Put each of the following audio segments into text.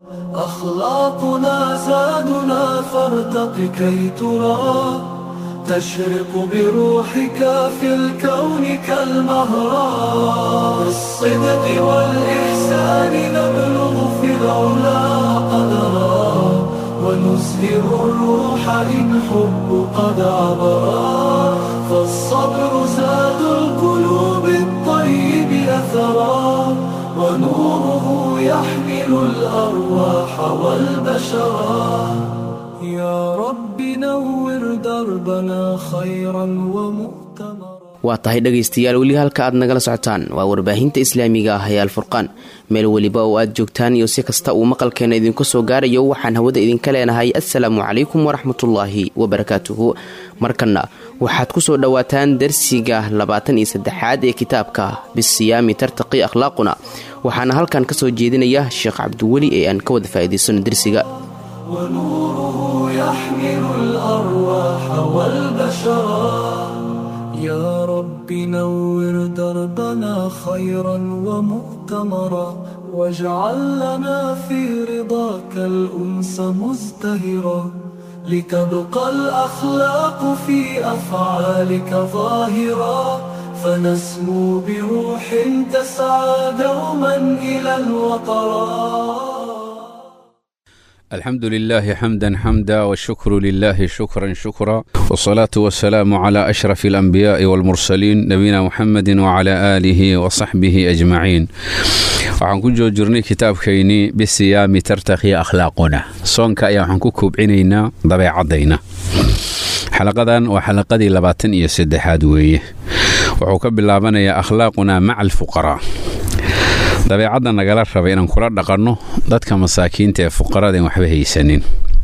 أخلاقنا زادنا فارتق كي ترى تشرق بروحك في الكون كالمهرة بالصدق والإحسان نبلغ في العلا قدرا ونزهر الروح إن حب قد عبرا فالصبر زاد القلوب الطيب أثرا ونوره يحمل الأرواح والبشرا يا رب نور دربنا خيرا ومؤتمرا waa tahay dhegaystayaal weli halka aad nagala socotaan waa warbaahinta islaamiga ah ee alfurqaan meel weliba oo aad joogtaan iyo si kasta uu maqalkeena idinku soo gaarayo waxaan hawada idinka leenahay assalaamu calaykum waraxmatullaahi wabarakaatuhu markanna waxaad ku soo dhowaataan darsiga labaatan iyo saddexaad ee kitaabka bisiyaami tartaqi akhlaaquna waxaana halkan ka soo jeedinaya sheekh cabdiweli ee aan ka wada faa'iidaysano dersiga ونوره يحمل الأرواح والبشرا يا رب نور دربنا خيرا ومؤتمرا واجعل لنا في رضاك الأنس مزدهرا لتبقى الأخلاق في أفعالك ظاهرا فنسمو بروح تسعى دوما إلى الوطرا الحمد لله حمدا حمدا والشكر لله شكرا شكرا والصلاة والسلام على أشرف الأنبياء والمرسلين نبينا محمد وعلى آله وصحبه أجمعين waxaan ku joojirnay kitaabkaynii bisiyaami tartakhi akhlaaquna soonka ayaa waxaan ku koobcinaynaa dabeecadayna xalaqadan waa xalaqadii labaatan iyo saddexaad weeye wuxuu ka bilaabanayaa akhlaaquna maca alfuqaraa dabeecadda nagala raba inaan kula dhaqanno dadka masaakiinta ee fuqarada en waxba haysanin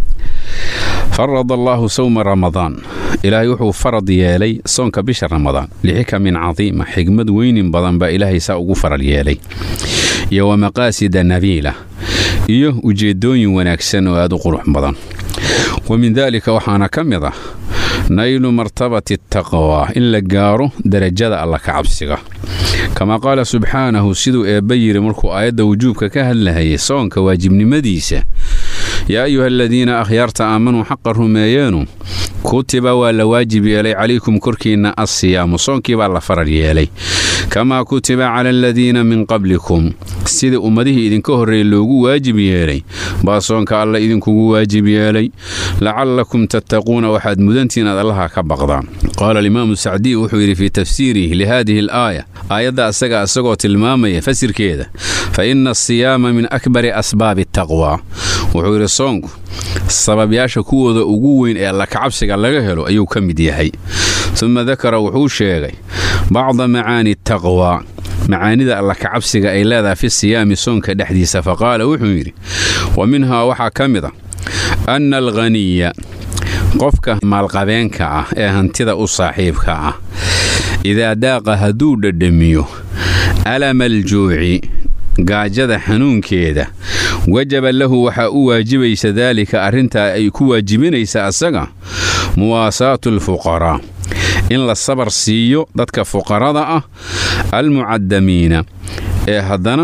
farad allaahu sawma ramadaan ilaahay wuxuu farad yeelay soonka bisha ramadaan lixikamin cadiima xigmad weynin badan baa ilaahay saa ugu faral yeelay iyo wa maqaasida nabiila iyo ujeeddooyin wanaagsan oo aad u qurux badan wa min daalika waxaana ka mid ah naylu martabati taqwa in la gaaro derajada alla ka cabsiga kamaa qaala subxaanahu siduu eebba yidhi markuu aayadda wujuubka ka hadlahayay soonka waajibnimadiisa yaa ayuha aladiina akhyaarta aamanuu xaqa rumeeyeenu kutiba waa la waajib yeelay calaykum korkiinna assiyaamu soonkii baa la farar yeelay kamaa kutiba cala aladiina min qablikum sidii ummadihii idinka horreeyey loogu waajib yeelay baa soonka alla idinkugu waajib yeelay lacallakum tattaquuna waxaad mudantiin aad allaha ka baqdaan qaala alimaamu sacdiy wuxuu yidhi fii tafsiirihi lihaadihi alaaya aayadda asaga isagoo tilmaamaya fasirkeeda fa ina asiyaama min akbari asbaabi taqwa wuxuu yidhi soonku sababyaasha kuwooda ugu weyn ee alla kacabsiga laga helo ayuu ka mid yahay uma dakara wuxuu sheegay bacda macaani taqwa macaanida alla kacabsiga ay leedahay fi siyaami soonka dhexdiisa faqaala wuxuu yidhi wa minhaa waxaa ka mid a anna alghaniya qofka maalqabeenka ah ee hantida u saaxiibka ah idaa daaqa hadduu dhadhamiyo alama aljuuci gaajada xanuunkeeda wajaba lahu waxaa u waajibaysa daalika arrintaa ay ku waajibinaysa asaga muwaasaatu alfuqaraa in la sabar siiyo dadka fuqarada ah almucadamiina ee haddana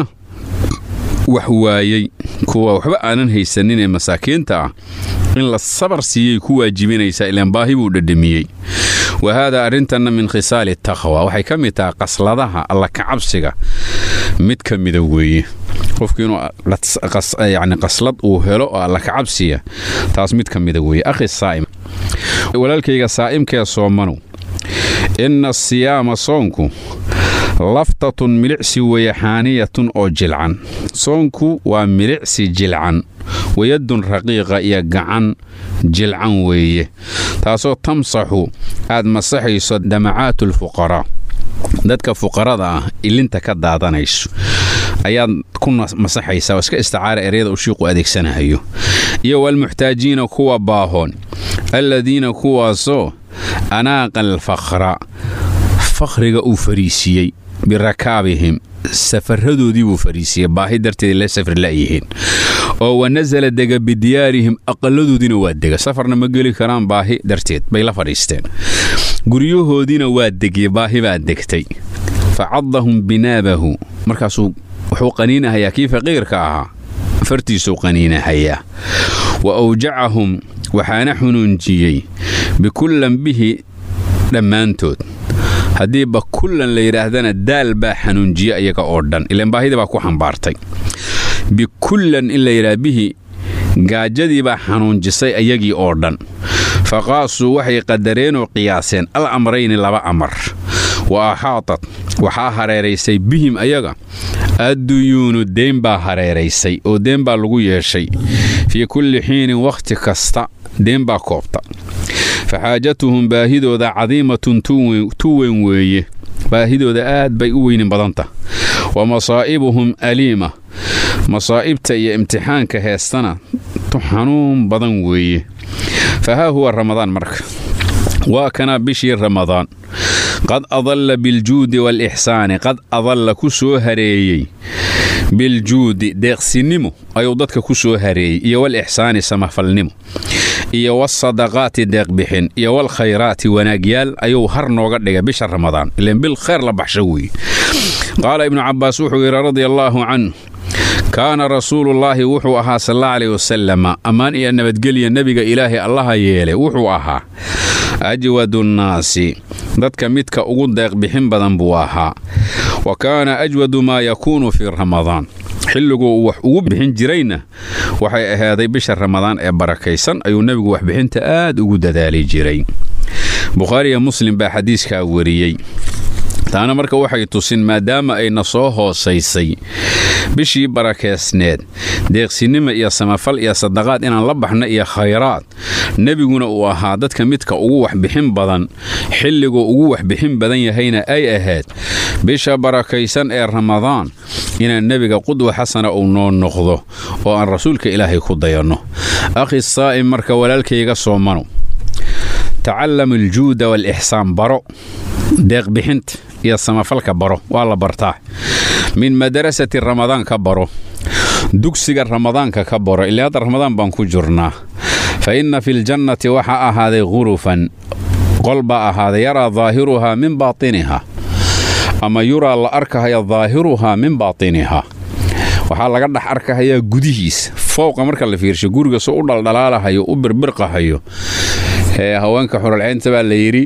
wax waayey kuwa waxba aanan haysanin ee masaakiinta ah in la sabar siiyey ku waajibinaysaa ilaan baahi buu dhadhamiyey wa haadaa arrintanna min khisaali taqwa waxay ka mid tahay qasladaha alla kacabsiga mid ka mida weeye qofku inuu yani qaslad uu helo oo alla kacabsiya taas mid ka mida weeye akhi saa'im walaalkayga saa'imkee soomanow inna asiyaama soonku laftatun milicsi weeye xaaniyatun oo jilcan soonku waa milicsi jilcan wayadun raqiiqa iyo gacan jilcan weeye taasoo tamsaxu aad masaxayso damacaatu alfuqaraa dadka fuqarada ah ilinta ka daadanayso ayaad ku masaxaysaa oo iska isticaara eryada uu shiiqu adeegsanahayo iyo walmuxtaajiina kuwa baahoon alladiina kuwaasoo anaaqa alfakhra fakhriga uu fariisiiyey birakaabihim safaradoodii buu fariisiiyey baahi darteed la safar la'yihiin oo wa nasala dega bidiyaarihim aqalladoodiina waa dega safarna ma geli karaan baahi darteed bay la fadhiisteen guryahoodiina waa degye baahi baa degtay fa caddahum binaabahu markaasuu wuxuu qaniinahayaa kii faqiirka ahaa fartiisuu qaniinahayaa wa awjacahum waxaana xunuunjiyey bikullan bihi dhammaantood haddiiba kullan la yidhaahdana daal baa xanuunjiya iyaga oo dhan ilaan baahidii baa ku xambaartay bikullan in la yidhaha bihi gaajadii baa xanuunjisay ayagii oo dhan fa qaasuu waxay qadareenoo qiyaaseen al amrayni laba amar wa axaatat waxaa hareeraysay bihim ayaga adduyuunu deen baa hareeraysay oo deen baa lagu yeeshay fii kulli xiinin wakhti kasta deen baa koobta fa xaajatuhum baahidooda cadiimatun tu weyn weeye baahidooda aad bay u weynin badanta wa masaa'ibuhum aliima masaa'ibta iyo imtixaanka heestana tu xanuun badan weeye fa haa huwa ramadaan marka waa kana bishii ramadaan qad adalla biljuudi waalixsaani qad adalla ku soo hareeyey biljuudi deeqsinimo ayuu dadka ku soo hareeyey iyo walixsaani samafalnimo iyo wasadaqaati deeqbixin iyo walkhayraati wanaagyaal ayuu har nooga dhigay bisha ramadaan ilan bil khayr la baxsho weeye qaala ibnu cabbaas wuxuu yidhi radia allaahu canhu kaana rasuulullaahi wuxuu ahaa sala aleyh wasalama ammaan iyo nabadgelya nebiga ilaahay allaha yeelay wuxuu ahaa ajwadu nnaasi dadka midka ugu deeqbixin badan buu ahaa wa kaana ajwadu maa yakuunu fii ramadaan xilliguu uu wax ugu bixin jirayna waxay ahaaday bisha ramadaan ee barakaysan ayuu nebigu waxbixinta aad ugu dadaali jiray bukhaariya muslim baa xadiiskaa wariyey taana marka waxay tusin maadaama ayna soo hoosaysay bishii barakeysneed deeqsinimo iyo samafal iyo sadaqaad inaan la baxna iyo khayraad nebiguna uu ahaa dadka midka ugu waxbixin badan xilliguu ugu waxbixin badan yahayna ay ahayd bisha barakaysan ee ramadaan inaan nebiga qudwa xasana uu noo noqdo oo aan rasuulka ilaahay ku dayanno akhi saa'im marka walaalkayga soomano tacallam aljuuda waalixsaan baro deeqbixinta iyo samafalka baro waa la bartaa min madarasati ramadaan ka baro dugsiga ramadaanka ka baro ilaa hadda ramadaan baan ku jirnaa fa inna fi ljannati waxaa ahaaday khurufan qol baa ahaaday yaraa daahiruhaa min baatiniha ama yuraa la arkahaya daahiruhaa min baatiniha waxaa laga dhex arkahayaa gudihiisa fowqa marka la fiirsho guriga soo u dhaldhalaalahayo u birbirqahayo ee haweenka xuralceynta baa la yidhi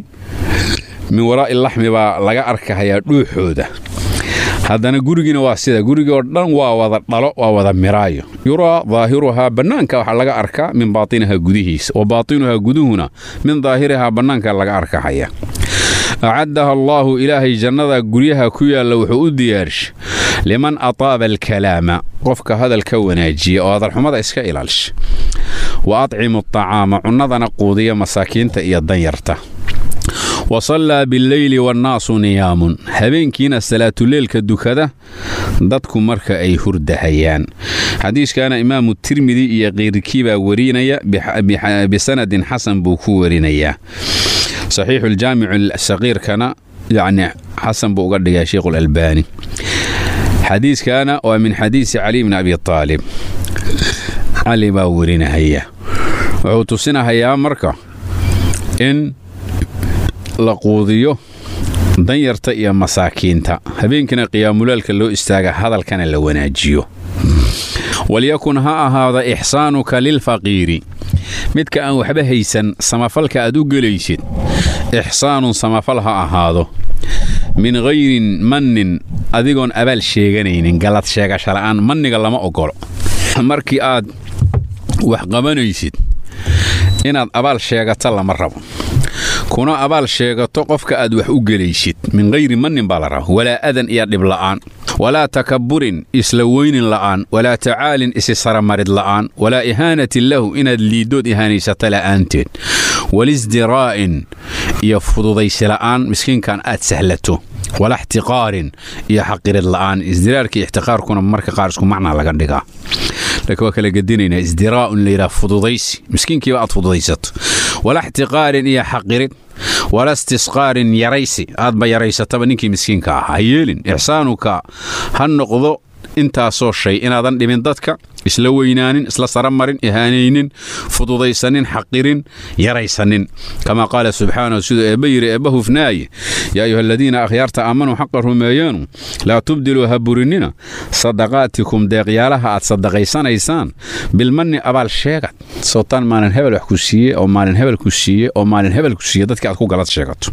min waraa'i laxmi baa laga arkahayaa dhuuxooda haddana gurigiina waa sida gurigii oo dhan waa wada dhalo waa wada miraayo yuraa daahiruhaa bannaanka waxaa laga arkaa min baatinihaa gudihiisa wa baatinuhaa guduhuna min daahirihaa bannaanka laga arkahaya acaddaha allaahu ilaahay jannada guryaha ku yaalla wuxuu u diyaarsha liman ataaba alkalaama qofka hadalka wanaajiya oo hadalxumada iska ilaalsha wa adcimu atacaama cunnadana quudiya masaakiinta iyo danyarta wa sallaa billeyli wannaasu niyaamun habeenkiina salaatuleelka dukada dadku marka ay hurdahayaan xadiiskana imaamu tirmidi iyo keyrkii baa warinaya bisanadin xasan buu ku warinayaa saxiixuljaamicu saqiirkana yacni xasan buu uga dhigay sheikhulalbaani xadiiskana waa min xadiisi cali bni abi aalib cali baa warinahaya wuxuu tusinahayaa marka in la quudiyo danyarta iyo masaakiinta habeenkiina qiyaamulaalka loo istaaga hadalkana la wanaajiyo walyakun ha ahaada ixsaanuka lilfaqiiri midka aan waxba haysan samafalka aad u gelaysid ixsaanun samafal ha ahaado min hayrin mannin adigoon abaal sheeganaynin gallad sheegashala'aan manniga lama ogolo markii aad wax qabanaysid inaad abaal sheegato lama rabo kuna abaal sheegato qofka aad wax u gelaysid min hayri mannin baa la raba walaa adan iyo dhibla'aan walaa takabburin isla weynin la'aan walaa tacaalin isi saramarid la'aan walaa ihaanatin lahu inaad liiddood ihaanaysato la'aanteed walisdiraa'in iyo fududaysi la'aan miskiinkan aad sahlato wala ixtiqaarin iyo xaqirid la'aan isdiraarka iyo ixtiqaarkuna marka qaar isku macnaa laga dhigaa laakiin waa kala gedinaynaa isdiraa'un layidhaha fududaysi miskiinkiiba aad fududaysato wala ixtiqaarin iyo xaqirid wala istisqaarin yaraysi aadba yaraysataba ninkii miskiinka ahaa ha yeelin ixsaanuka ha noqdo intaasoo shay inaadan dhibin dadka isla weynaanin isla saramarin ihaanaynin fududaysanin xaqirin yaraysanin kamaa qaala subxaanahu siduu eebba yidhi eebba hufnaaye yaa ayuha aladiina akhyaarta aamanuu xaqa rumeeyeenu laa tubdiluu ha burinina sadaqaatikum deeqyaalaha aad sadaqaysanaysaan bilmanni abaal sheegad sootaan maalin hebel wax ku siiye oo maalin hebel ku siiye oo maalin hebel ku siiye dadkii aad ku galad sheegato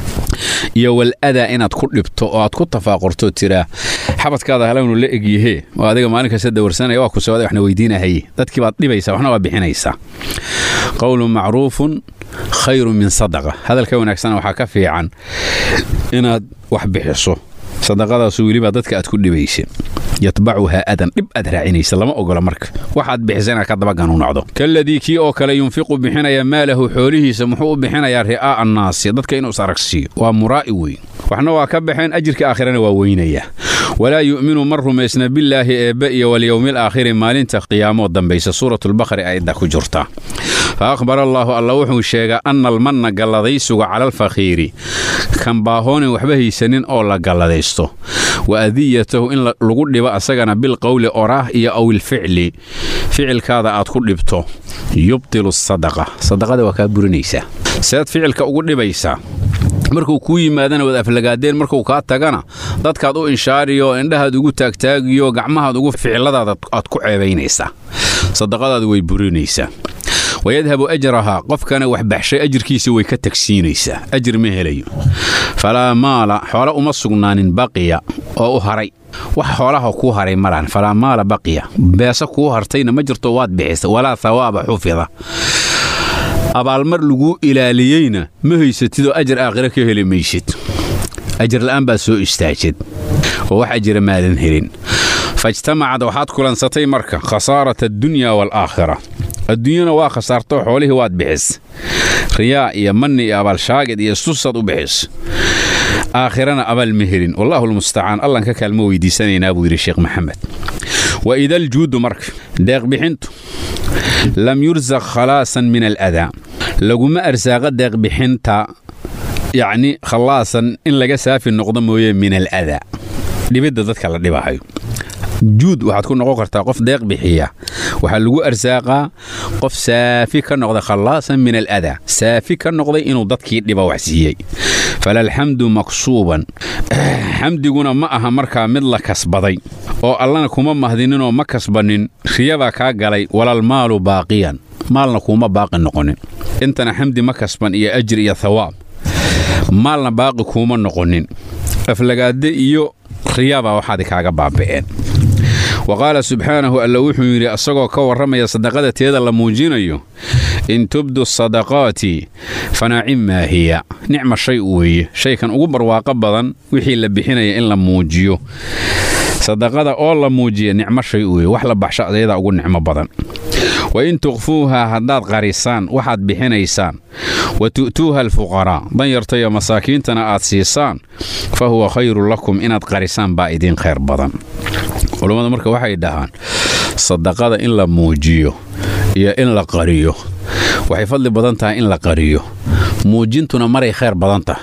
iyo wal adaa inaad ku dhibto oo aad ku tafaaqurto tiraa xabadkaada halawnu la egyahee oo adiga maalin kasta dawarsanaya waa ku socda waxna weydiinahaye dadkii baad dhibaysaa waxna waa bixinaysaa qowlun macruufun khayru min sadaqa hadalka wanaagsana waxaa ka fiican inaad wax bixiso sadaqadaasu welibaa dadka aad ku dhibaysa yatbacuhaa adan dhib aad raacinaysa lama ogola marka waxaad bixisa inaad ka dabaganu nocdo kaladii kii oo kale yunfiqu bixinaya maalahu xoolihiisa muxuu u bixinayaa ri'aa'a annaasi dadka inuu is aragsiiyo waa muraa'i weyn waxna waa ka baxeen ajirka aakhirana waa weynaya walaa yu'minu man rumaysna billaahi eebbe iyo walyowmil aakhiri maalinta qiyaamoo dambaysa suuratulbaqari ayadda ku jirta fa akhbara allaahu alla wuxuu sheegaa anna almanna galladaysuga cala alfakhiiri kan baahoonin waxba haysanin oo la galladaysto wa adiyatahu in lagu dhibo asagana bilqowli oraah iyo awilficli ficilkaada aad ku dhibto yubtilu sadaqa sadaqada waa kaa burinaysaa seed ficilka ugu dhibaysaa markuu kuu yimaadana waad aflagaadeen markuu kaa tagana dadkaad u inshaariyo indhahaad ugu taagtaagiyo gacmahaad ugu ficiladaada aad ku ceebaynaysaa sadaqadaadu way burinaysaa wayadhabu ajrahaa qofkana wax baxshay ajirkiisa way ka tagsiinaysaa ajir ma helayo falaa maala xoole uma sugnaanin baqiya oo u haray wax xoolaha kuu haray malaan falaa maala baqiya beesa kuu hartayna ma jirto waad bixisa walaa hawaaba xufida abaalmar laguu ilaaliyeyna ma haysatidoo ajar aakhira ka heli maysid ajar la'aan baad soo istaajid oo wax ajira maadan helin faijtamacad waxaad kulansatay marka khasaarata addunya waalaakhira adduunyana waa khasaartoo xoolihii waad bixis riyaa iyo manni iyo abaalshaagid iyo istusaad u bixis aakhirana abaal ma helin wallaahu lmustacaan allan ka kaalmo weydiisanaynaa buu yidhi sheekh maxamed wa idaljuudu marka deeqbixintu lam yursaq khalaasan min aladaa laguma arsaaqa deeqbixinta yacni khallaasan in laga saafi noqdo mooye min aladaa dhibidda dadka la dhibahayo juud waxaad ku noqon kartaa qof deeq bixiya waxaa lagu arsaaqaa qof saafi ka noqda khallaasan min aladaa saafi ka noqday inuu dadkii dhiba wax siiyey falalxamdu maksuuban xamdiguna ma aha markaa mid la kasbaday oo allana kuma mahdininoo ma kasbanin riyabaa kaa galay walalmaalu baaqiyan maalna kuuma baaqi noqonin intana xamdi ma kasban iyo ajir iyo thawaab maalna baaqi kuuma noqonin aflagaade iyo riyabaa waxaadi kaaga baaba'een wa qaala subxaanahu alla wuxuu yidhi asagoo ka warramaya sadaqada teeda la muujinayo in tubdu sadaqaati fanacim maa hiya nicma shay weeye shaykan ugu barwaaqo badan wixii la bixinaya in la muujiyo sadaqada oo la muujiya nicmo shay weeye wax la baxsha ayadaa ugu nicmo badan wa in tukhfuuhaa haddaad qarisaan waxaad bixinaysaan wa tu'tuuha alfuqaraa danyarta iyo masaakiintana aad siisaan fa huwa khayrun lakum inaad qarisaan baa idiin khayr badan culammadu marka waxay dhahaan sadaqada in la muujiyo iyo in la qariyo waxay fadli badan tahay in la qariyo muujintuna maray khayr badan tahay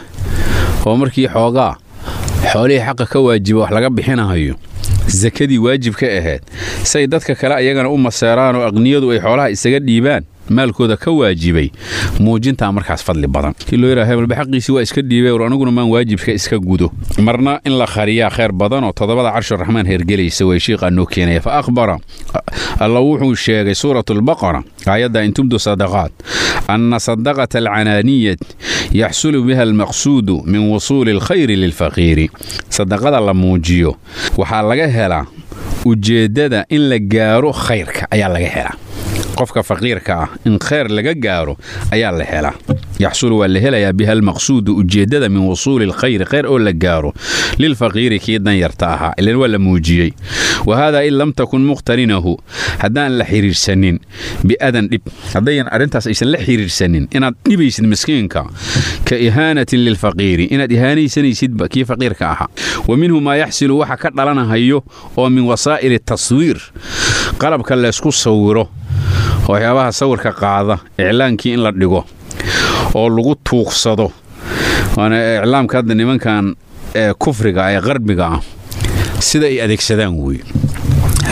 oo markii xoogaa xoolihii xaqa ka waajiba wax laga bixinahayo sakadii waajib ka ahayd say dadka kale ayagana u maseeraan oo aqniyadu ay xoolaha isaga dhiibaan maalkooda ka waajibay muujintaa markaas fadli badan kii loo yidhaha hebelba xaqiisii waa iska dhiibay war aniguna maan waajibka iska gudo marna in la khariyaa khayr badan oo toddobada carshuraxmaan heergelaysa way shiiqaa noo keenaya fa akhbara alla wuxuu sheegay suuratulbaqara aayadda in tubdu sadaqaat anna sadaqata alcanaaniyat yaxsulu biha almaqsuudu min wusuuli alkhayri lilfaqiiri sadaqada la muujiyo waxaa laga helaa ujeeddada in la gaaro khayrka ayaa laga helaa qofka faqiirka ah in khayr laga gaaro ayaa la helaa yaxsulu waa la helayaa biha almaqsuudu ujeeddada min wusuuli alkhayri khayr oo la gaaro lilfaqiiri kii danyarta ahaa ilan waa la muujiyey wa haadaa in lam takun muqtarinahu haddaan la xidhiirsanin biadan dhib haddayan arrintaas aysan la xidhiirsanin inaad dhibaysid miskiinka ka ihaanatin lilfaqiiri inaad ihaanaysanaysidba kii faqiirka ahaa wa minhu maa yaxsilu waxa ka dhalanahayo oo min wasaa'ili taswiir qalabka laysku sawiro waxyaabaha sawirka qaada iclaankii in la dhigo oo lagu tuuqsado waana iclaamka hadda nimankan ee kufriga ee qarbiga ah sida ay adeegsadaan weeye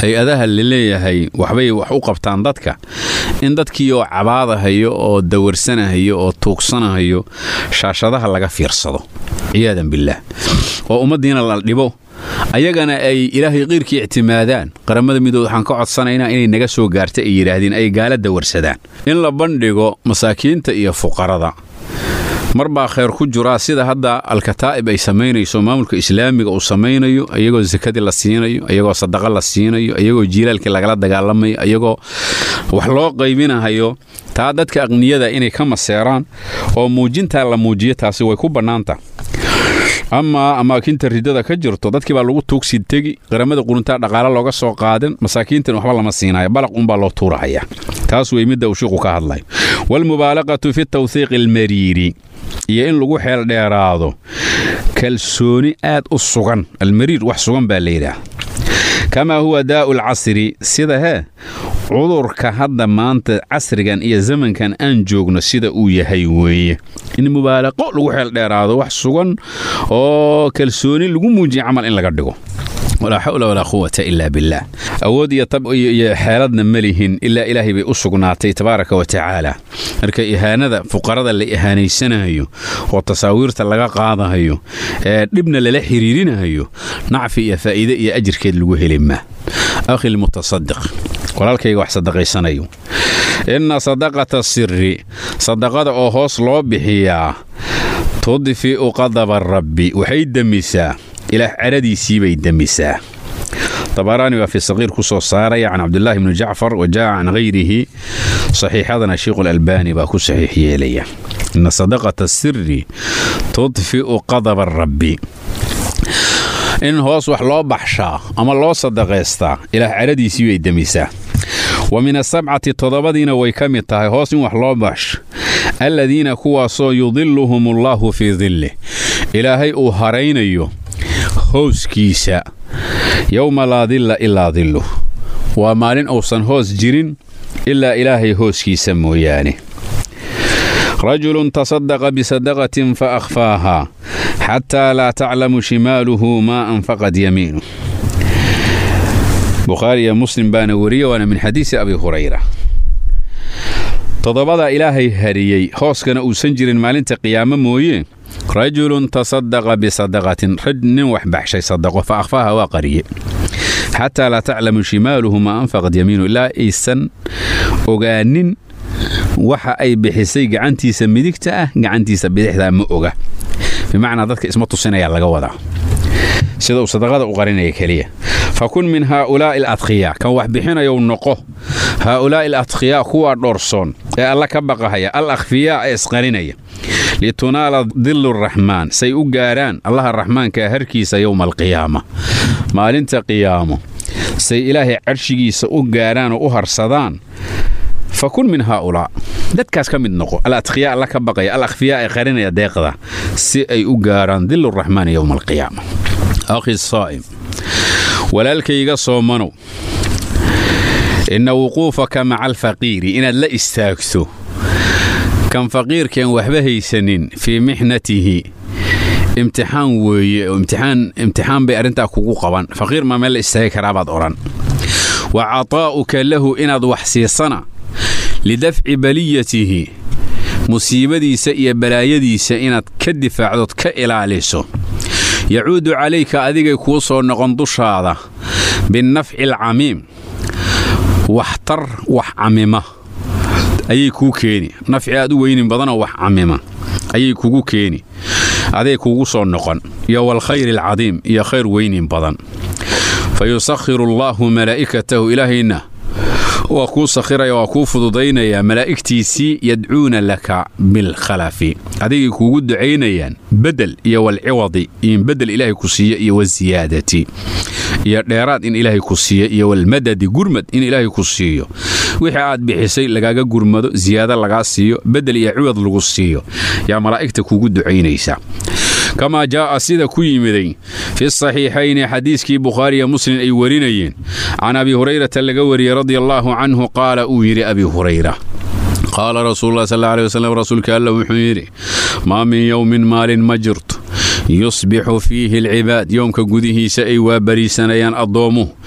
hay-adaha laleeyahay waxbay wax u qabtaan dadka in dadkii oo cabaadahayo oo dawarsanahayo oo tuugsanahayo shaashadaha laga fiirsado ciyaadan billaah oo ummaddiina la dhibo ayagana ay ilaahay qiyrkii ictimaadaan qaramada midooda waxaan ka codsanaynaa inay naga soo gaarta ay yidhaahdeen ay gaala dawarsadaan in la bandhigo masaakiinta iyo fuqarada mar baa khayr ku jiraa sida hadda alkataa'ib ay samaynayso maamulka islaamiga uu samaynayo iyagoo sakadii la siinayo iyagoo sadaqa la siinayo iyagoo jiilaalkii lagala dagaalamayo iyagoo wax loo qaybinahayo taa dadka aqniyada inay ka maseeraan oo muujintaa la muujiyo taasi way ku bannaanta amaa amaakinta ridada ka jirto dadkii baa lagu tuugsi tegi qaramada quruntaa dhaqaale looga soo qaadin masaakiintan waxba lama siinayo balaq unbaa loo tuurahaya taas wey midda uu shiiqu ka hadlayo waalmubaalaqatu fi tawhiiqi almariiri iyo in lagu xeel dheeraado kalsooni aad u sugan almariir wax sugan baa layidhaah kamaa huwa daa'u alcasri sida hee cudurka hadda maanta casrigan iyo zamankan aan joogno sida uu yahay weeye in mubaalaqo lagu xeel dheeraado wax sugan oo kalsooni lagu muujiya camal in laga dhigo walaa xawla walaa quwata ilaa billaah awood iyo tab iyo xeeladna ma lihin ilaa ilaahay bay u sugnaatay tabaaraka wa tacaala marka ihaanada fuqarada la ihaanaysanayo oo tasaawiirta laga qaadahayo ee dhibna lala xiriirinahayo nacfi iyo faa'iide iyo ajirkeed lagu heli maa akhi lmutasadiq walaalkayga wax sadaqaysanayo inna sadaqata siri sadaqada oo hoos loo bixiyaa tudfi'u qadaba rabbi waxay demisaa ilaah caradiisii bay demisaa dabaraani baa fi saqiir ku soo saaraya can cabdulaahi bni jacfar wa jaa'a can hayrihi saxiixadana sheikhu lalbaani baa ku saxiix yeelaya ina sadaqata siri tudfi'u qadaba rabbi in hoos wax loo baxshaa ama loo sadaqaystaa ilaah caradiisii bay demisaa wa min asabcati toddobadiina way ka mid tahay hoos in wax loo baxsho alladiina kuwaasoo yudiluhum allaahu fii dillih ilaahay uu haraynayo hooskiisa yowma laa dilla ilaa dilluh waa maalin uusan hoos jirin ilaa ilaahay hooskiisa mooyaane rajulun tasadaqa bisadaqatin fa akhfaahaa xataa laa taclamu shimaaluhu maa anfaqad yamiinu bukhaari iyo muslim baana weriye waana min xadiisi abi hurayra toddobadaa ilaahay hariyey hooskana uusan jirin maalinta qiyaamo mooye rajulun tasadaqa bisadaqatin raj nin wax baxshay sadaqo fa akhfaaha waa qariye xataa laa taclamu shimaaluhu maa anfaqad yamiinu ilaa aysan ogaanin waxa ay bixisay gacantiisa midigta ah gacantiisa bidixdaa ma oga bimacnaa dadka isma tusinayaa laga wadaa sida uu sadaqada u qarinaya keliya fa kun min haaulaa'i aladkhiyaa kan wax bixinayow noqo haaulaa'i aladkhiyaa kuwaa dhoorsoon ee alla ka baqahaya al akhfiyaa ee isqarinaya litunaala dillu raxmaan say u gaaraan allaha raxmaankaa harkiisa yowma alqiyaama maalinta qiyaamo say ilaahay carshigiisa u gaaraan oo u harsadaan fa kun min haaulaa dadkaas ka mid noqo aladkhiyaa alla ka baqaya al akhfiyaa ee qarinaya deeqda si ay u gaaraan dillu raxmaani yowma alqiyaama akhi saa'im walaalkayga soomanow inna wuquufaka maca alfaqiiri inaad la istaagto kan faqiirkeen waxba haysanin fii mixnatihi imtixaan weeye oo imtixaan bay arrintaa kugu qaban faqiir maa meel la istaagi karaabaad odhan wa cataa'uka lahu inaad wax siisana lidafci baliyatihi musiibadiisa iyo balaayadiisa inaad ka difaacdood ka ilaaliso yacuudu calayka adigay kuu soo noqon dushaada binnafci alcamiim waxtar wax camima ayay kuu keeni nafci aad u weynin badanoo wax camima ayay kugu keeni aday kugu soo noqon iyo waalkhayri alcadiim iyo khayr weynin badan fa yusakhiru allaahu malaa'ikatahu ilaahayna waa kuu sakhiraya waa kuu fududaynayaa malaa'igtiisii yadcuuna laka bilkhalafi adigay kuugu ducaynayaan bedel iyo walciwadi in bedel ilaahay ku siiyo iyo wasiyaadati iyo dheeraad in ilaahay ku siiyo iyo walmadadi gurmad in ilaahay ku siiyo wixii aad bixisay lagaaga gurmado siyaado lagaa siiyo bedel iyo ciwad lagu siiyo yaa malaa'igta kuugu ducaynaysa kamaa jaa'a sida ku yimiday fi saxiixayni xadiiskii bukhaariya muslim ay warinayeen can abi hurayrata laga wariyey radia allaahu canhu qaala uu yidhi abi hurayra qaala rasuululah sal alay waslm rasuulka alla wuxuu yidhi maa min yowmin maalin ma jirto yusbixu fiihi alcibaad yoomka gudihiisa ay waabariisanayaan addoommuhu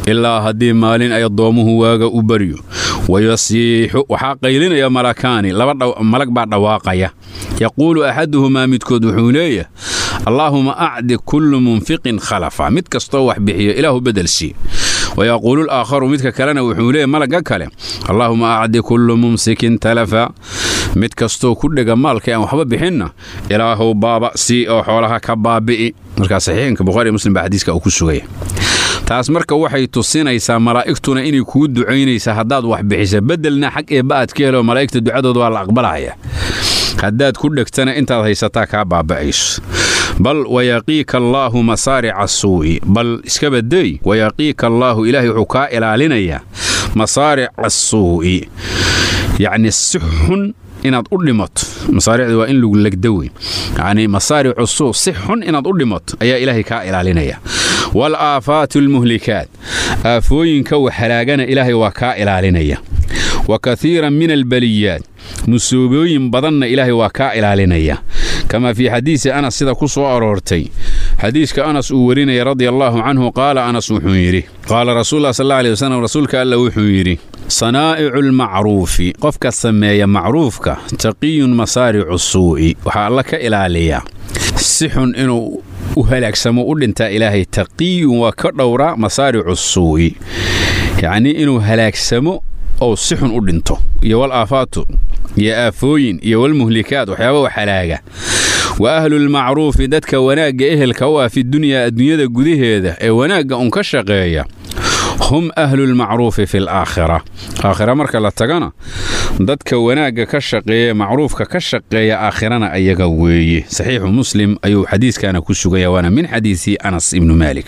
ilaa haddii maalin ay addoomuhu waaga u baryo wayasiixu waxaa qaylinaya malakaani laba malag baa dhawaaqaya yaquulu axaduhumaa midkood wuxuu leeyahay allaahuma acdi kullu munfiqin khalafa mid kastoo wax bixiyo ilaahu bedelsii wayaquulu laakharu midka kalena wuxuu leeyahy malagga kale allaahuma acdi kullu mumsikin talafa mid kastoo ku dhega maalka aan waxba bixinna ilaahow baaba sii oo xoolaha ka baabi'i markaa saxiixinka bukhari muslim baa xadiiska uu ku sugaya taas marka waxay tusinaysaa malaa'igtuna inay kuu ducaynaysaa haddaad wax bixisa beddelna xag eebba aad ka helo malaa'igta ducadooda waa la aqbalaya haddaad ku dhegtana intaad haysataa kaa baaba'ayso bal wayaqiika allaahu masaarica suu'i bal iska badeey wayaqiika allaahu ilaahay wuxuu kaa ilaalinayaa masaarica suu'i yacni si xun inaad u dhimato masaaricda waa in lagu legda wey yacni masaaricu suu si xun inaad u dhimato ayaa ilaahay kaa ilaalinaya wal aafaatu almuhlikaat aafooyinka waxhalaagana ilaahay waa kaa ilaalinaya wa kaiiran min albaliyaat musuubooyin badanna ilaahay waa kaa ilaalinaya kamaa fii xadiisi anas sida ku soo aroortay xadiiska anas uu warinaya radia allaahu canhu qaala anas wuxuu yidhi qaala rasuullah sal alla alih wasalam rasuulka alla wuxuu yidhi sanaa'icu lmacruufi qofka sameeya macruufka taqiyun masaaricu suu'i waxaa alla ka ilaaliyaa si xun inuu u halaagsamo u dhintaa ilaahay taqiyun waa ka dhowraa masaaricu suu'i yacnii inuu halaagsamo ou si xun u dhinto iyo wal aafaatu iyo aafooyin iyo walmuhlikaat waxyaaba wax halaaga wa ahlulmacruufi dadka wanaagga ehelka u ah fi dunyaa adduunyada gudaheeda ee wanaagga un ka shaqeeya hum ahlulmacruufi fi alaakhira aakhira marka la tagana dadka wanaagga ka shaqeeya macruufka ka shaqeeya aakhirana ayaga weeye saxiixu muslim ayuu xadiiskana ku sugaya waana min xadiisi anas ibnu maalik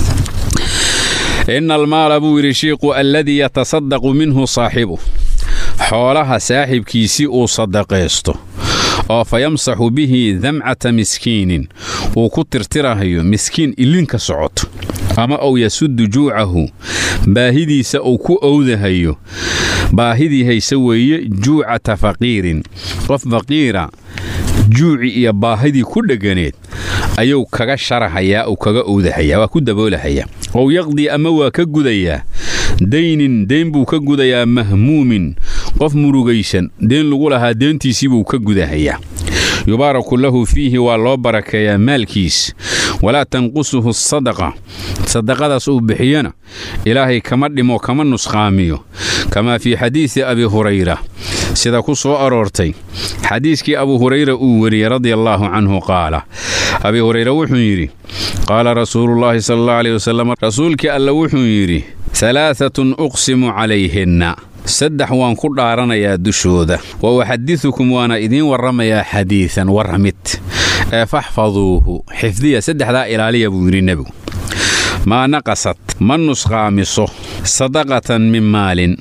ina almaala buu yidhi shiiqu alladii yatasadaqu minhu saaxibu xoolaha saaxibkiisii uu sadaqaysto oo fa yamsaxu bihi damcata miskiinin uu ku tirtirahayo miskiin ilinka socoto ama uu yasuddu juucahu baahidiisa uu ku owdahayo baahidii hayse weeye juucata faqiirin qof faqiira juuci iyo baahidii ku dhegganeed ayuu kaga sharahayaa uu kaga owdahayaa waa ku daboolahayaa ow yaqdii ama waa ka gudayaa daynin deyn buu ka gudayaa mahmuumin qof murugaysan deen lagu lahaa deentiisii buu ka gudahayaa yubaaraku lahu fiihi waa loo barakeeyaa maalkiis walaa tanqusuhu sadaqa sadaqadaas uu bixiyana ilaahay kama dhimo kama nusqaamiyo kamaa fii xadiisi abi hurayra sida ku soo aroortay xadiiskii abu hurayra uu weriyey radia allaahu canhu qaala abi hurayra wuxuu yidhi qaala rasuulullaahi sala allahu aleyh wasalam rasuulkii alla wuxuu yidhi alaaatun uqsimu calayhinna saddex waan ku dhaaranayaa dushooda wa uxadisukum waana idiin warramayaa xadiidan warramid ee faxfaduuhu xifdiya saddexdaa ilaaliya buu yidhi nebigu maa naqasad ma nusqaamiso sadaqatan min maalin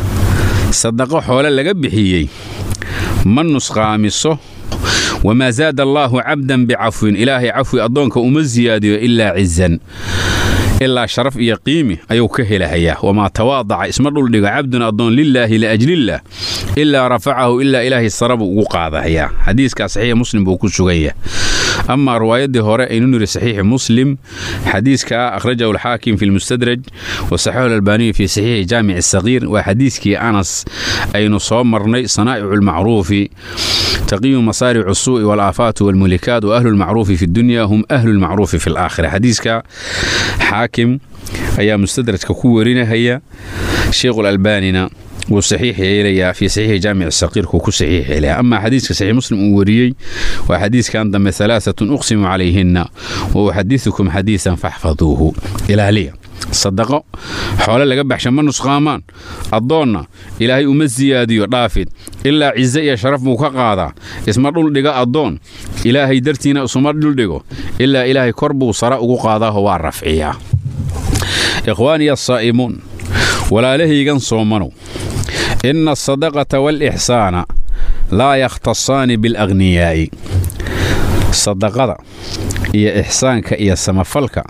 sadaqo xoole laga bixiyey ma nusqaamiso wamaa zaada allaahu cabdan bicafwin ilaahay cafwi addoonka uma siyaadiyo ilaa cizan ilaa sharaf iyo qiimi ayuu ka helahayaa wamaa tawaadaca isma dhuldhigo cabdun addoon lilaahi liajlillaah ilaa rafacahu ilaa ilaahay sara buu ugu qaadahayaa xadiiskaa saxiixi muslim buu ku suganya amaa riwaayaddii hore aynu niri saxiixi muslim xadiiska akhrajahu alxaakim fi lmustadraj wa saxixu alalbaaniyu fi saxiixi jaamici sagiir waa xadiiskii anas aynu soo marnay sanaa'icu lmacruufi taqiyu masaaricu suu'i walaafaatu walmulikaat wa ahlu lmacruufi fi dunya hum ahlu lmacruufi fi alaakhira xadiiska xaakim ayaa mustadrajka ku werinahaya sheikhulalbaanina wuu saxiix yeelayaa fii saxiixi jaamici saqiirkuu ku saxiix yeelaya amaa xadiiska saxiix muslim uu wariyey waa xadiiskan dambe alaaatun uqsimu calayhinna wa uxadisukum xadiisan faxfaduuhu ilaaliya sadaqo xoole laga baxsha ma nusqaamaan addoonna ilaahay uma siyaadiyo dhaafid ilaa cize iyo sharaf buu ka qaadaa isma dhuldhiga addoon ilaahay dartiina isuma dhuldhigo ilaa ilaahay kor buu sara ugu qaadaaho waa rafciyaa ikhwaaniya asaa'imuun walaalahaygan soomanow inna asadaqata waalixsaana laa yakhtasaani bialagniyaa'i sadaqada iyo ixsaanka iyo samafalka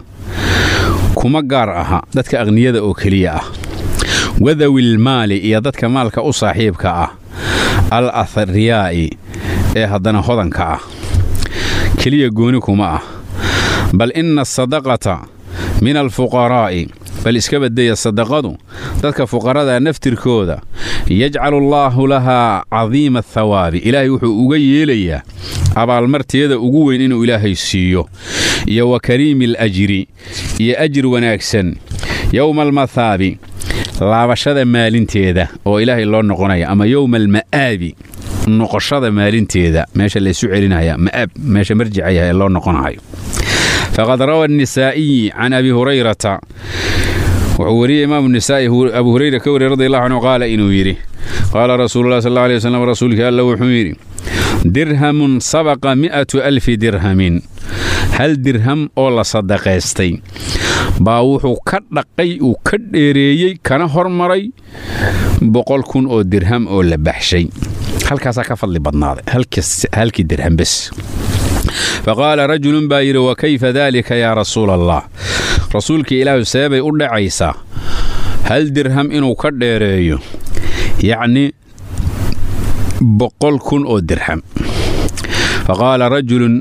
kuma gaar aha dadka akhniyada oo keliya ah wadawilmaali iyo dadka maalka u saaxiibka ah al athriyaa'i ee haddana hodanka ah keliya gooni kuma ah bal inna asadaqata min alfuqaraa'i bal iska badaya sadaqadu dadka fuqarada naftirkooda yajcalu allaahu lahaa cadiima athawaabi ilaahay wuxuu uga yeelayaa abaalmarteeda ugu weyn inuu ilaahay siiyo iyo wa kariimi alajri iyo ajir wanaagsan yowma almathaabi laabashada maalinteeda oo ilaahay loo noqonaya ama yowma alma'aabi noqoshada maalinteeda meesha laysu celinaya ma'aab meesha marjicaya ee loo noqonayo faqad rawa anisaa'iyi can abi hurayrata wuxuu wariyey imaamu nisaa'i abu hurayra ka wariyey radi allahu canhu qaala inuu yidhi qaala rasuululah sal alla alay waslam rasuulkii alla wuxuu yidhi dirhamun sabaqa mi'atu alfi dirhamin hal dirham oo la sadaqaystay baa wuxuu ka dhaqay uu ka dheereeyey kana hormaray boqol kun oo dirham oo la baxshay halkaasaa ka fadli badnaaday halkii dirham bes faqaala rajulun baa yidhi wa kayfa daalika yaa rasuula allah rasuulkii ilaahu seebay u dhacaysaa hal dirham inuu ka dheereeyo yacni boqol kun oo dirham faqaala rajulun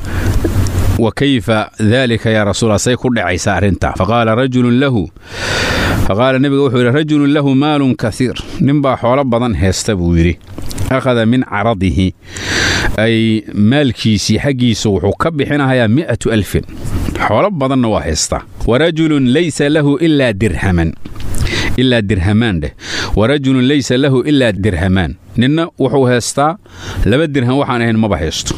wa kayfa daalika yaa rasuula say ku dhacaysaa arrintaa faqaala rajulun lahu faqaala nebiga wuxuu yidhi rajulun lahu maalun kaiir ninbaa xoolo badan heesta buu yidhi akhada min caradihi ay maalkiisii xaggiisa wuxuu ka bixinahayaa mi'atu alfin xoolo badanna waa haystaa warajulun laysa lahu ilaa dirhaman ilaa dirhamaan dheh warajulun laysa lahu ilaa dirhamaan ninna wuxuu haystaa laba dirham waxaan ahayn maba haysto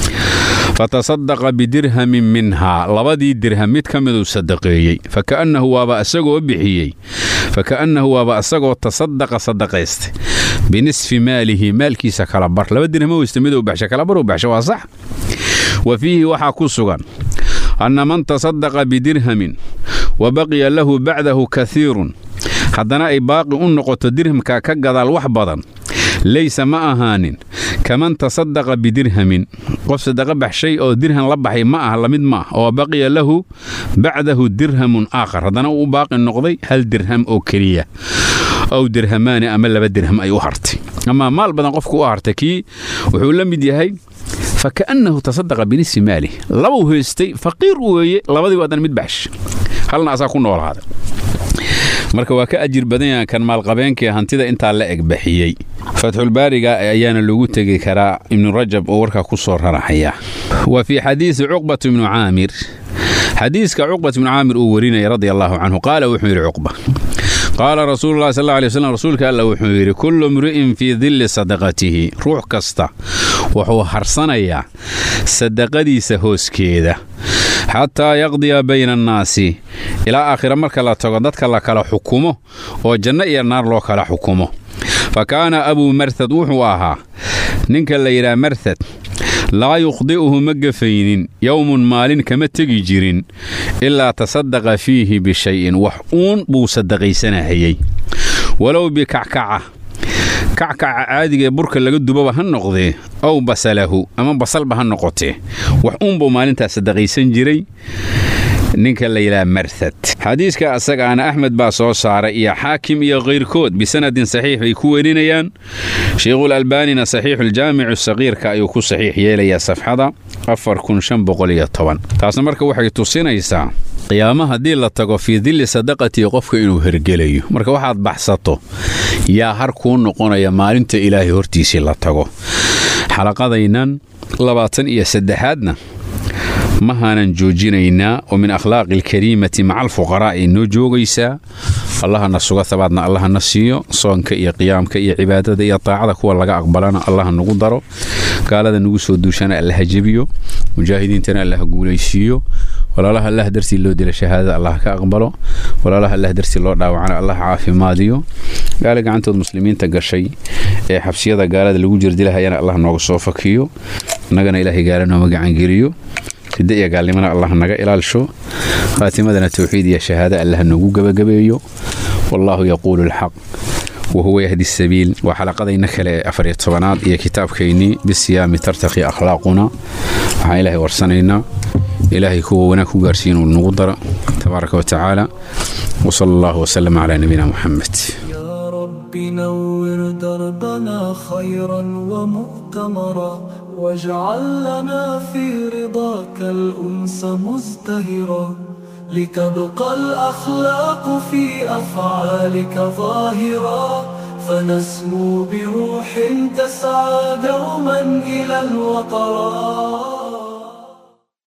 fatasadaqa bidirhamin minhaa labadii dirham mid ka miduu sadaqeeyey faka'annahu waaba isagoo bixiyey faka'annahu waaba isagoo tasadaqa sadaqaystay binisfi maalihi maalkiisa kala bar laba dirhamo weysta miduu baxsha kala baruu baxsha waa sax wa fiihi waxaa ku sugan anna man tasadaqa bidirhamin wa baqiya lahu bacdahu kaiirun haddana ay baaqi u noqoto dirhamka ka gadaal wax badan laysa ma ahaanin kaman tasadaqa bidirhamin qof sadaqa baxshay oo dirham la baxay ma ah lamid ma ah oo baqiya lahu bacdahu dirhamun aakhar haddana uu baaqi noqday hal dirham oo keliya ow dirhamaani ama laba dirham ay u hartay amaa maal badan qofku u hartay kii wuxuu la mid yahay faka'annahu tasadaqa binisfi maalih labuu haystay faqiir weeye labadii haddana mid baxsh halna asaa ku noolaaday marka waa ka ajir badan yahan kan maalqabeenkii hantida intaa la eg baxiyey fatxulbaariga ayaana lagu tegi karaa ibnu rajab oo warkaa ku soo raraxaya wa fii xadiisi cuqbat ibnu caamir xadiiska cuqbat ibnu caamir uu warinaya radi allaahu canhu qaala wuxuu yidhi cuqba qaala rasuululahi sal alay waslam rasuulka alla wuxuu yidhi kullu mri'in fii dilli sadaqatihi ruux kasta wuxuu harsanayaa sadaqadiisa hooskeeda xataa yaqdiya bayna annaasi ilaa aakhira marka la tago dadka la kala xukumo oo janno iyo naar loo kala xukumo fa kaana abuu marhad wuxuu ahaa ninka la yidhaha marhad laa yukhdi'uhu ma gafaynin yowmun maalin kama tegi jirin ilaa tasadaqa fiihi bishayin wax uun buu sadaqaysanahayey walow bikackaca kackaca caadigaee burka laga dubaba ha noqdee ow basalahu ama basalba ha noqotee wax uunbuu maalintaas sadaqaysan jiray ninka la yidhaha marhad xadiiska asagaana axmed baa soo saaray iyo xaakim iyo kayrkood bisanadin saxiix bay ku werinayaan sheikhul albaanina saxiixuljaamicu saqiirka ayuu ku saxiix yeelayaa safxada taasna marka waxay tusinaysaa qiyaamo haddii la tago fii dilli sadaqatii qofka inuu hergelayo marka waxaad baxsato yaa har kuu noqonaya maalinta ilaahay hortiisii la tago xalaqadaynan labaatan iyo saddexaadna mahaanan joojinaynaa oo min akhlaaqi alkariimati maca alfuqaraa ay noo joogaysaa allahana suga habaadna allahana siiyo soonka iyo qiyaamka iyo cibaadada iyo taacada kuwa laga aqbalana allaha nagu daro gaalada nagu soo duushana allaha jebiyo mujaahidiintana allaha guulaysiiyo walaalaha allah dartii loo dila shahaadada allah ka aqbalo walaalaha allah dartii loo dhaawacana allah caafimaadiyo gaala gacantood muslimiinta gashay ee xabsiyada gaalada lagu jirdilahayana allah nooga soo fakiyo innagana ilaahay gaala nooma gacangeliyo ridda iyo gaalnimana allah naga ilaalsho khaatimadana towxiid iyo shahaada allah noogu gebagabeeyo wallaahu yaquulu alxaq wahuwa yahdi sabiil waa xalaqadayna kale ee afariyo tobanaad iyo kitaabkaynii bisiyaami tartaqi akhlaaquna waxaan ilaahay warsanaynaa ilaahay kuwa wanaag ku gaarsiin uu nagu daro tabaaraka wa tacaala wsala allahu wslama calaa nabiyina muxamed يا رب نور دربنا خيرا ومؤتمرا واجعل لنا في رضاك الأنس مزدهرا لتبقى الأخلاق في أفعالك ظاهرا فنسمو بروح تسعى دوما إلى الوطرات